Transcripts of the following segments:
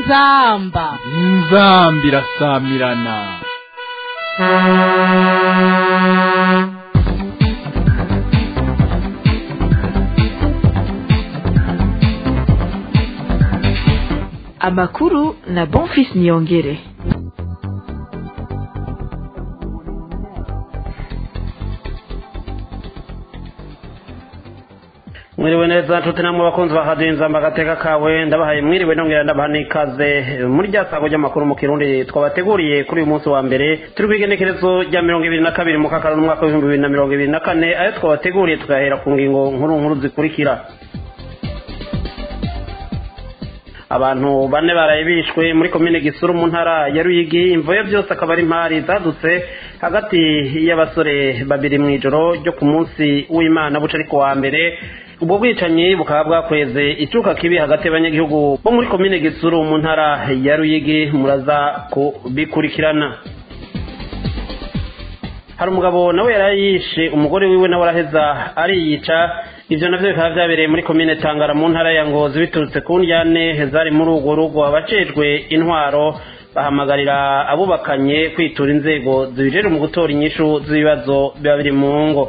inzamba inzamba irasamirana amakuru na bonfis niyongere mwiriwe neza nshuti namwe bakunzi ba radiyo inzamba agateka kawe ndabahaye mwiriwe nongera ndabaha n'ikaze muri rya sago ry'amakuru mu kirundi twabateguriye kuri uyu munsi wa mbere turi ku igenekerezo rya mirongo ibiri na kabiri mu kakaro n'umwaka w'ibihumbi bibiri na mirongo ibiri na kane ayo twabateguriye tugahera ku ngingo nkuru nkuru zikurikira abantu bane baraye bishwe muri komine gisuru mu ntara ya ruyigi imvoyo byose akaba ari impari zadutse hagati y'abasore babiri mu ijoro ryo ku munsi w'imana buca ariko wa mbere ubwo bwicanyi bukaba bwakweze icuka kibi hagati y'abanyagihugu bo muri komine gisuru mu ntara ya ruyigi muraza kubikurikirana hari umugabo nawe yari yishe umugore wiwe nawe araheza ariyica ivyo navyo bikaba vyabereye muri komine tangara mu ntara ya ngozi biturutse ku ndyane zari muri urwo rugo abajejwe intwaro bahamagarira abubakanye kwitura inzego zibijejwe mu gutora inyishu z'ibibazo biba biri mu ngo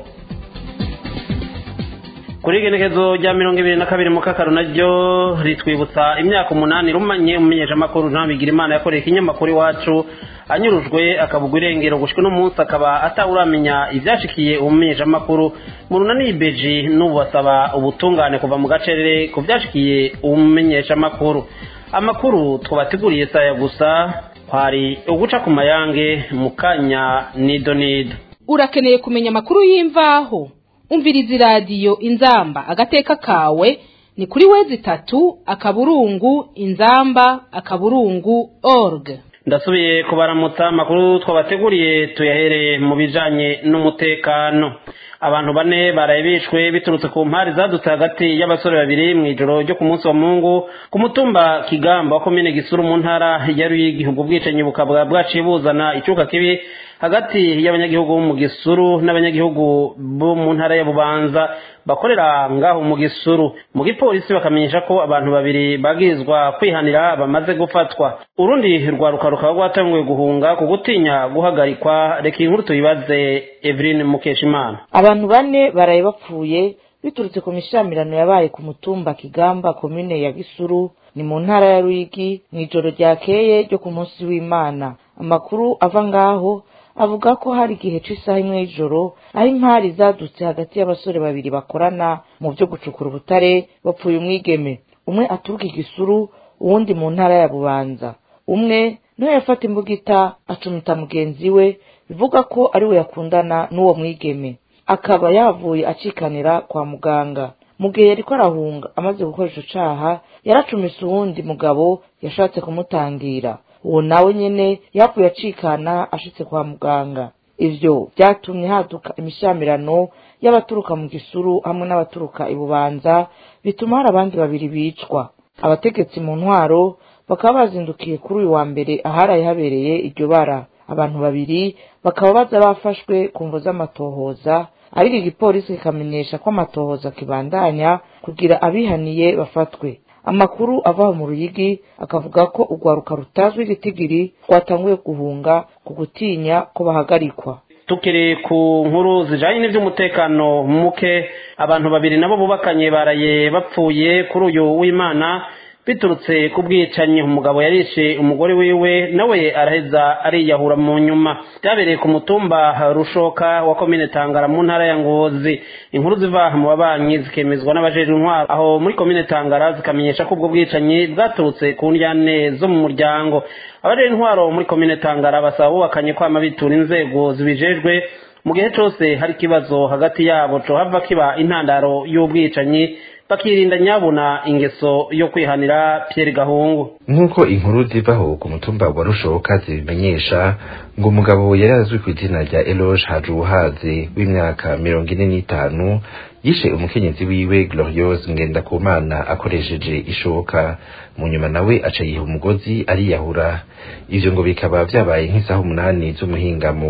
kuri igenekezo rya mirongo ibiri na kabiri mu kakaro naryo ritwibutsa imyaka umunani rumanye umumenyeshamakuru ntabigira imana yakoreye ikinyamakuru iwacu anyurujwe akabugwa irengero gushika uno munsi akaba atawuramenya ivyashikiye umumenyeshamakuru mu runani beji n'ubu basaba ubutungane kuva mu gacerere ku vyashikiye umumenyeshamakuru amakuru twabateguriye saya gusa kwari uguca ku mayange mu kanya nido nido urakeneye kumenya amakuru y'imvaho umviriza iradiyo inzamba agateka kawe ni kuri wezi itatu akaburungu inzamba akaburungu org ndasubiye kubaramutsa amakuru twabateguriye tuyahereye mu bijanye n'umutekano abantu bane baraye bishwe biturutse ku mpari zadutse hagati y'abasore babiri mu ijoro ryo ku munsi wa mungu ku mutumba kigamba wa komine gisuru mu ntara ya ruyigi ubwo bwicanyi bukaba bwaciye buzana icuka kibi hagati y'abanyagihugu bo mu gisuru n'abanyagihugu bo mu ntara ya bubanza bakorera ngaho mu gisuru mu gipolisi bakamenyesha ko abantu babiri bagirizwa kwihanira bamaze gufatwa urundi rwaruka rukaba rwatanguye guhunga ku gutinya guhagarikwa reka inkuru tuyibaze eveline mukeshimana abantu bane baraye bapfuye biturutse ku mishamirano yabaye ku mutumba kigamba komine ya gisuru ni mu ntara ya ruyigi mu ijoro ryakeye ryo ku munsi w'imana amakuru ava ngaho avuga ko hari igihe c'isaha imwe y'ijoro aho impari zadutse hagati y'abasore babiri bakorana mu byo gucukura ubutare bapfuye umwigeme umwe aturuka igisuru uwundi mu ntara ya bubanza umwe niwe yafata imbugita acumita mugenzi we bivuga ko ari we yakundana n'uwo mwigeme akaba yavuye acikanira kwa muganga mu gihe yariko arahunga amaze gukora ico caha yaracumise uwundi mugabo yashatse kumutangira uwo nawe nyene yapfuye acikana ashitse kwa muganga ivyo vyatumye haduka imishamirano y'abaturuka mu gisuru hamwe n'abaturuka ibubanza bituma hari abandi babiri bicwa abategetsi mu ntwaro bakaba bazindukiye kuri uyu wa mbere aharaye habereye iryo bara abantu babiri bakaba baza bafashwe ku mvo z'amatohoza ariko igipolisi kikamenyesha ko amatohoza kibandanya kugira abihaniye bafatwe amakuru ava mu ruyigi akavuga ko urwaruka rutazwi igitigiri rwatanguye guhunga ku gutinya ko bahagarikwa tukiri ku nkuru zijanye n'ivy'umutekano muke abantu babiri nabo bubakanye baraye bapfuye kuri uyu w'imana biturutse ku bwicanyi umugabo yarishe umugore wiwe nawe araheza ariyahura mu nyuma byabereye ku mutumba rushoka wa komine tangara mu ntara ya ngozi inkuru ziva mu babanyi zikemezwa n'abajejwe intwaro aho muri komine tangara zikamenyesha ko ubwo bwicanyi bwaturutse ku ndyane zo mu muryango abajejwe intwaro muri komine tangara basaba bubakanye kwama bitura inzego zibijejwe mu gihe cose hari ikibazo hagati yabo cohava kiba intandaro y'ubwicanyi bakirinda nyabuna ingeso yo kwihanira Pierre Gahungu nk'uko inkuru zivaho ku mutumba wa rushoka zibimenyesha ngo umugabo yari azwi ku izina rya Eloge Hajuhaze w'imyaka mirongo ine n'itanu yishe umukenyezi wiwe Gloriose Ngendakumana akoresheje ishoka mu nyuma nawe aca yiha umugozi ariyahura ivyo ngo bikaba vyabaye nk'isaha umunani z'umuhingamo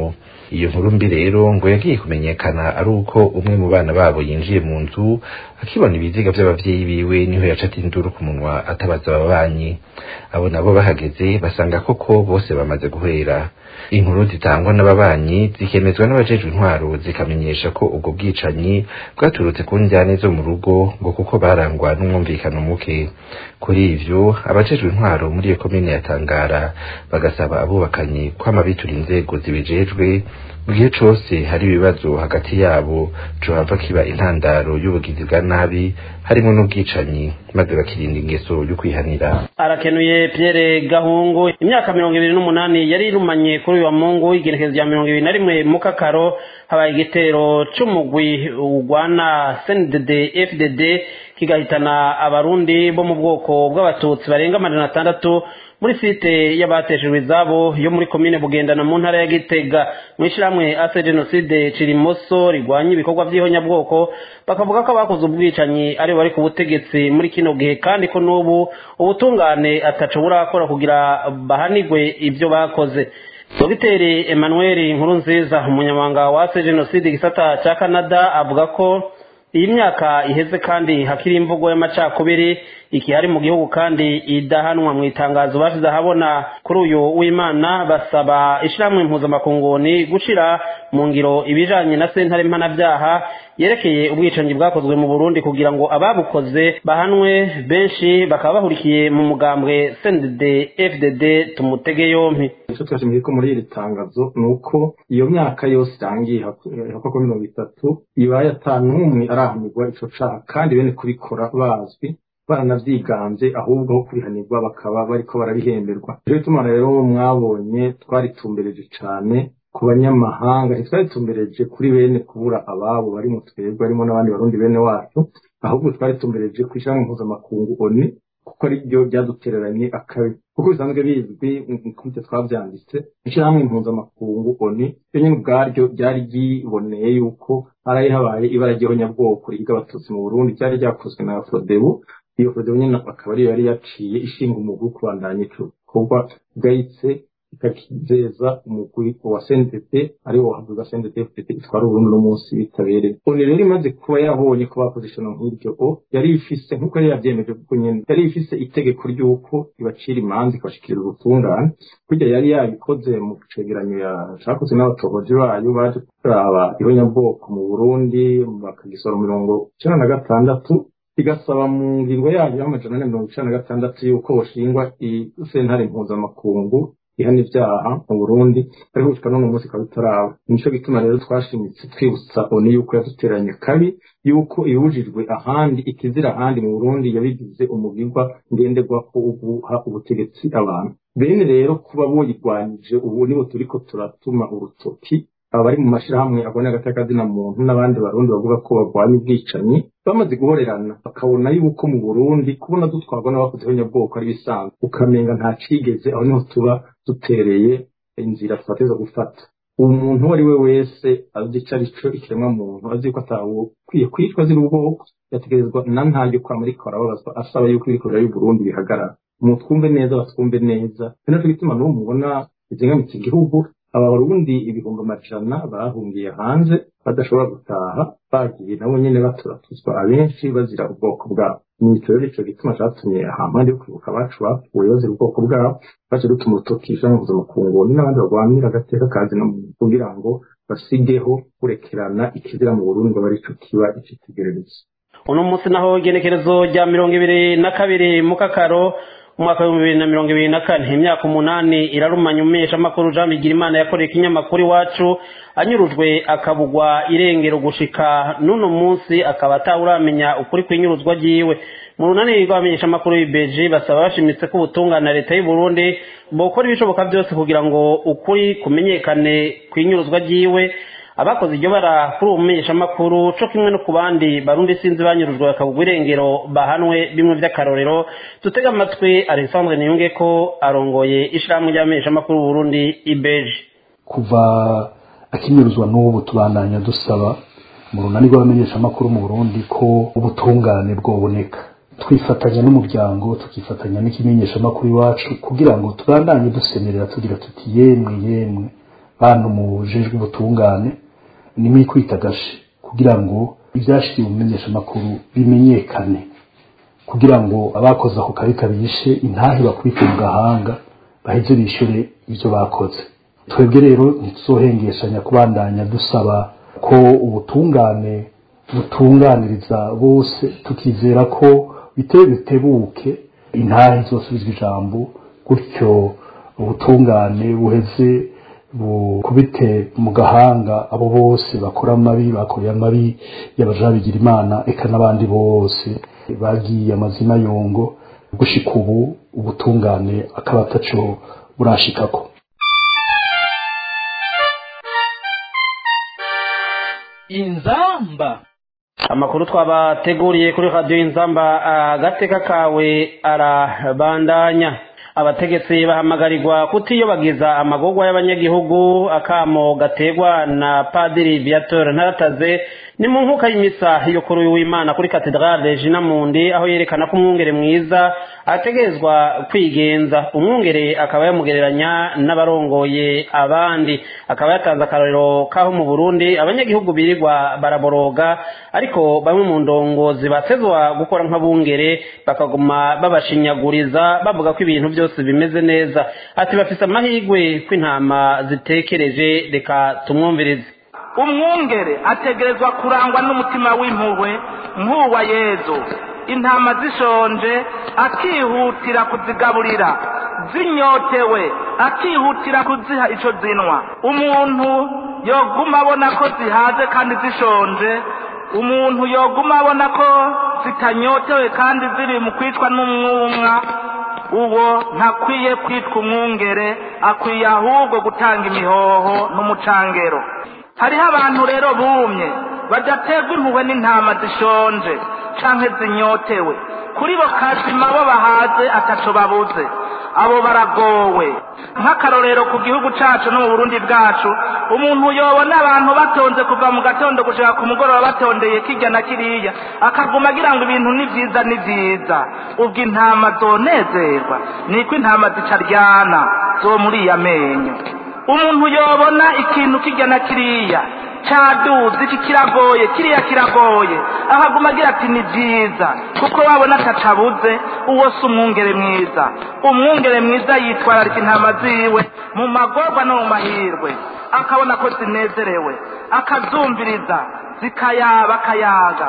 iyo nkuru mbi rero ngo yagiye kumenyekana ari uko umwe mu bana babo yinjiye mu nzu akibona ibiziga by'abavyeyi biwe niho yaca induru ku munwa atabaza ababanyi abo nabo bahageze basanga koko bose bamaze guhera inkuru zitangwa n'ababanyi zikemezwa n'abajejwe intwaro zikamenyesha ko ubwo bwicanyi bwaturutse ku njyane zo mu rugo ngo kuko barangwa n'umwumvikano muke kuri ivyo abajejwe intwaro muri iyo komine ya Tangara bagasaba abubakanye kwama bitura inzego zibijejwe mu gihe cose hari ibibazo hagati yabo cohava kiba intandaro y'ubugizi bwa nabi harimo n'ubwicanyi maze bakirinda ingeso yo kwihanira arakenuye Pierre Gahungu imyaka mirongo ibiri n'umunani yari irumanye kuri uyu wa Mungu igenekerezo rya mirongo ibiri na rimwe mu Kakaro habaye igitero c'umugwi ugwana CNDD FDD kigahitana abarundi bo mu bwoko bw'abatutsi barenga amajana atandatu muri site y'abateshejwe izabo yo muri komine bugendana mu ntara ya gitega mu ishyirahamwe ase jenoside cirimoso rigwanya ibikorwa by'ihonyabwoko bakavuga ko abakoze ubwicanyi ari bari ku butegetsi muri kino gihe kandi ko n'ubu ubutungane ataco burakora kugira bahanigwe ibyo bakoze dogiteri emmanuel nkuru nziza umunyamabanga wa ase jenoside igisata cya canada avuga ko iyi myaka iheze kandi hakiri imvugo y'amacakubiri ikihari mu gihugu kandi idahanwa mu itangazo bashize ahabona kuri uyu w'imana basaba ishyirahamwe impuzamakunguni gushira mu ngiro ibijanye na sentare mpanabyaha yerekeye ubwicanyi bwakozwe mu burundi kugira ngo ababukoze bahanwe benshi bakaba bahurikiye mu mugambwe cndd fdd tumutege yompi icyo twashimiye ko muri iri tangazo ni uko iyo myaka yose irangiye hakorwa mirongo itatu ibaye atanu n'umwe arahanirwa ico caha kandi bene kubikora bazwi baranavyiganze ahubwo aho kubihanirwa bakaba bariko barabihemberwa rero bituma rero mwabonye twaritumbereje cane ku banyamahanga ntitwaritumbereje kuri bene kubura ababo bari mu twebwe harimo n'abandi barundi bene wacu ahubwo twaritumbereje ku ishyirahamwe mpuzamakungu oni kuko ari ryo ryadutereranye akabi kuko bisanzwe bizwi nk'ibyo twabyanditse ishyirahamwe mpuzamakungu oni ryo nyine ubwaryo ryari ryiboneye yuko haraye habaye ibara ry'ihonyabwoko riga abatutsi mu burundi ryari ryakozwe na afrodebu iyo fodebu nyine akaba ariyo yari yaciye ishinga umugwi wo kubandanya ico gikorwa gahitse ikakizeza umugwi wa CNDP ariwo wahavuga CNDP FDP itwara uburundi no munsi bitabereye oni rero imaze kuba yabonye ko bakoze ishano nk'iryo o yari ifise nk'uko yari yavyemeje kuko nyene yari ifise itegeko ry'uko ibacira imanza ikabashikiriza ubutungane kurya yari yabikoze mu cegeranyo cakozwe n'abatohoji bayo baje kuraba ihonyabwoko mu burundi bakagisora mirongo icenda na gatandatu igasaba mu ngingo yayo y'amajana ane mirongo icenda na gatandatu yuko boshingwa isentare mpuzamakungu ihana ivyaha mu burundi ariko gushika none umunsi ikaba itaraba nico gituma rero twashimitse twibutsa oni yuko yaduteranye kabi yuko ibujijwe ahandi ikizira ahandi mu burundi yabigize umugirwa ngenderwako uguha ubutegetsi abantu bene rero kuba boyirwanije ubu nibo turiko turatuma urutoki abari mu mashirahamwe abone agatakazina muntu n'abandi barundi bavuga ko barwanya ubwicanyi bamaze guhorerana bakabona yuko mu burundi kubona dutwarwa n'abakoze abanyabwoko ari bisanzwe ukamenga nta cigeze aho niho tuba dutereye inzira tubateza gufata umuntu uwo ari we wese azi ico ari co ikiremwa muntu azi ko atawukwiye kwicwa azira ubwoko yategerezwa na ntaryo kwa muri arababazwa asaba yuko ibikorera y'uburundi bihagarara mutwumve neza batwumve neza ni naco gituma n'uwo mubona izingamitse igihugu aba barundi ibihumbi amajana bahungiye hanze badashobora gutaha bagiye nabo nyene baturatuzwa abenshi bazira ubwoko bwabo nico rero ico gituma catumye ahampande yo kwibuka abacu bapfuye bazira ubwoko bwabo baje dutuma urutokisha mpuzamakungu n'abandi barwanira agateka kazi no kugira ngo basigeho kurekerana ikizira mu burundi ngo barico kiba icitegererezo uno munsi naho igenekerezo rya mirongo ibiri na kabiri mu kakaro umwaka w'ibihumbi bibiri na mirongo ibiri na kane imyaka umunani irarumanya umumenyeshamakuru jean bigirimana yakoreye ikinyamakuru iwacu anyurujwe akabugwa irengero gushika n'uno munsi akaba atawuramenya ukuri kw'inyuruzwa ryiwe mu runani rw'abamenyeshamakuru b'ibeji basaba bashimitse ko ubutungane na leta y'u Burundi bokora ibishoboka byose kugira ngo ukuri kumenyekane kw'inyuruzwa ryiwe abakoze iryo bara kuri uwo mumenyeshamakuru co kimwe no ku bandi barundi sinzi banyurujwe bakabugwa irengero bahanwe bimwe vy'akarorero dutega amatwi alexandre niyunge ko arongoye ishirahamwe ry'abamenyeshamakuru Burundi ibeji kuva akinyuruzwa n'ubu tubandanya dusaba mu runani rw'abamenyeshamakuru mu Burundi ko ubutungane bwoboneka twifatanya n'umuryango tukifatanya n'ikimenyeshamakuru iwacu kugira ngo tubandanye dusemerera tugira tuti yemwe yemwe bantu mujejwe ubutungane nimwikwita gashe kugira ngo ibyashyikiye umumenyeshamakuru bimenyekane kugira ngo abakoze ako kabi kabishe intahe bakubite mu gahanga baheze bishyure ibyo bakoze twebwe rero ntituzohengeshanya kubandanya dusaba ko ubutungane butunganiriza bose tukizera ko biteye bitebuke intahe zosubizwa ijambo gutyo ubutungane buheze bukubite mu gahanga abo bose bakora amabi bakoreye amabi y'abajabigira imana eka n'abandi bose bagiye amazina yongo gushika ubu ubutungane akaba ataco burashikako inzamba amakuru twabateguriye kuri radiyo y'inzamba agateka kawe arabandanya abategetsi bahamagarirwa kutiyobagiza amagorwa y'abanyagihugu akamo gategwa na padiri viateur ntarataze ni mu nkuka y'imisa yo kuri uyu w'imana kuri katedrale jina mundi aho yerekana ko umwungere mwiza ategerezwa kwigenza umwungere akaba yamugereranya n'abarongoye abandi akaba yatanze akarorero k'aho mu burundi abanyagihugu birirwa baraboroga ariko bamwe mu ndongozi batezwa gukora nk'abungere bakaguma babashinyaguriza bavuga ko ibintu byose bimeze neza ati bafise amahirwe ko intama zitekereje reka tumwumvirize umwungere ategerezwa kurangwa n'umutima w'impuhwe nk'uwa yezu intama zishonje akihutira kuzigaburira zinyotewe akihutira kuziha icyo zinwa umuntu yoguma abona ko zihaze kandi zishonje umuntu yoguma abona ko zitanyotewe kandi ziri mu kwicwa n'umwumwa uwo ntakwiye kwitwa umwungere akwiye ahubwo gutanga imihoho n'umucangero hariho abantu rero bumye badaterwa impuhwe n'intama zishonje canke zinyotewe kuri bo kazima bo bahaze ataco babuze abo baragowe nk'akarorero ku gihugu cacu no mu burundi bwacu umuntu yobona abantu batonze kuva mu gatondo gushika ku mugoroba batondeye kirya na kiriya akaguma agira ngo ibintu ni vyiza ni vyiza ubwo intama zonezerwa niko intama zicaryana zo muri iya menyo umuntu yobona ikintu kirya na kiriya cyaduze iki kiragoye kiriya kiragoye ahaguma agira ati ni byiza kuko wabona atacabuze uwo si umwungere mwiza umwungere mwiza yitwararika intama ziwe mu magorwa no mu mahirwe akabona ko zinezerewe akazumviriza zikayaba akayaga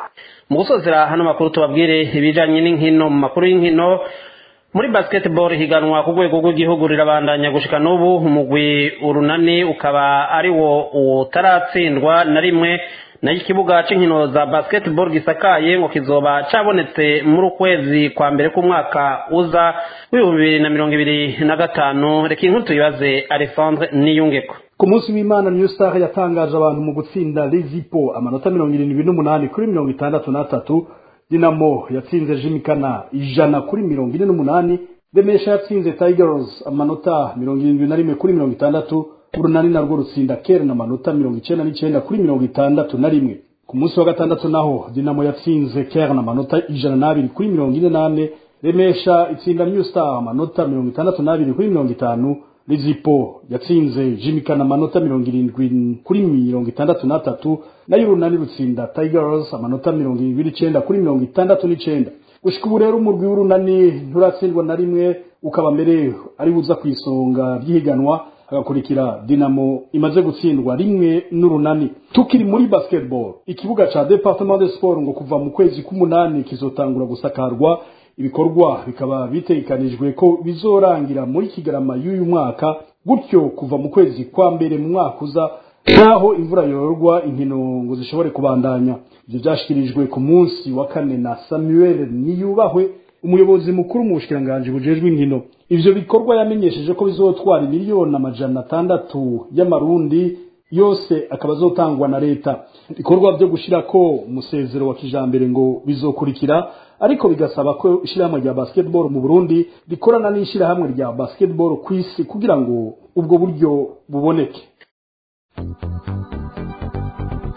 mu gusozera hano makuru tubabwire ibijanye n'inkino mu makuru y'inkino muri basketball higanwa ku rwego rw'igihugu rirabandanya gushika n'ubu umugwi urunani ukaba ari wo utaratsindwa na rimwe nayo ikibuga c'inkino za basketball gisakaye ngo kizoba cabonetse muri ukwezi kwa mbere k'umwaka uza w'ibihumbi bibiri na mirongo ibiri na gatanu reka inkuru tuyibaze alexandre niyungeko ku munsi w'imana niyo star yatangaje abantu mu gutsinda lezipo amanota mirongo irindwi n'umunani kuri mirongo itandatu n'atatu dinamo yatsinze jimikana ijana kuri mirongo ine n'umunani remesha yatsinze tigers amanota mirongo irindwi na rimwe kuri mirongo itandatu urunani narwo rutsinda keren amanota mirongo icenda n'icenda kuri mirongo itandatu na rimwe ku munsi wa gatandatu naho dinamo yatsinze keren amanota ijana n'abiri kuri mirongo ine n'ane remesha itsinda new star amanota mirongo itandatu n'abiri kuri mirongo itanu lizipo yatsinze jimikana amanota mirongo irindwi kuri mirongo itandatu n'atatu nayo urunani rutsinda tigers amanota mirongo irindwi n'icenda kuri mirongo itandatu n'icenda gushika ubu rero umurwi w'urunani nturatsindwa na rimwe ukaba mbere ari buza ku isonga ry'ihiganwa hagakurikira dinamo imaze gutsindwa rimwe n'urunani tukiri muri basketball ikibuga ca departement de sport ngo kuva mu kwezi k'umunani kizotangura gusakarwa ibikorwa bikaba bitegekanijwe ko bizorangira muri kigarama y'uyu mwaka gutyo kuva mu kwezi kwa mbere mu mwaka uza naho imvura yororwa inkino ngo zishobore kubandanya ibyo byashyikirijwe ku munsi wa kane na samuel niyubahwe umuyobozi mukuru mu bushikiranganji bujejwe inkino ivyo bikorwa yamenyesheje ko bizotwara miliyoni amajana atandatu y'amarundi yose akaba azotangwa na leta ibikorwa byo gushirako umusezero wa kijambere ngo bizokurikira ariko bigasaba ko ishyirahamwe rya basketball mu burundi rikorana n'ishyirahamwe rya basketball ku isi kugira ngo ubwo buryo buboneke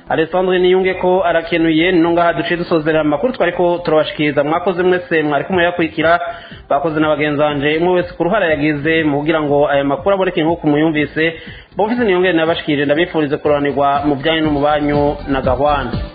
alessandre niyunge ko arakenuye no ngaha duciye dusozerera amakuru twari ko turabashikiriza mwakoze mwese mwari kumwe yakurikira bakoze na bagenzi banje umwe wese ku ruhara yagize mu kugira ngo aya makuru aboneke nk'uko muyumvise bumvise niyongere nabashikirije ndabifurize kuroranirwa mu byanyu no mu banyu na gahwana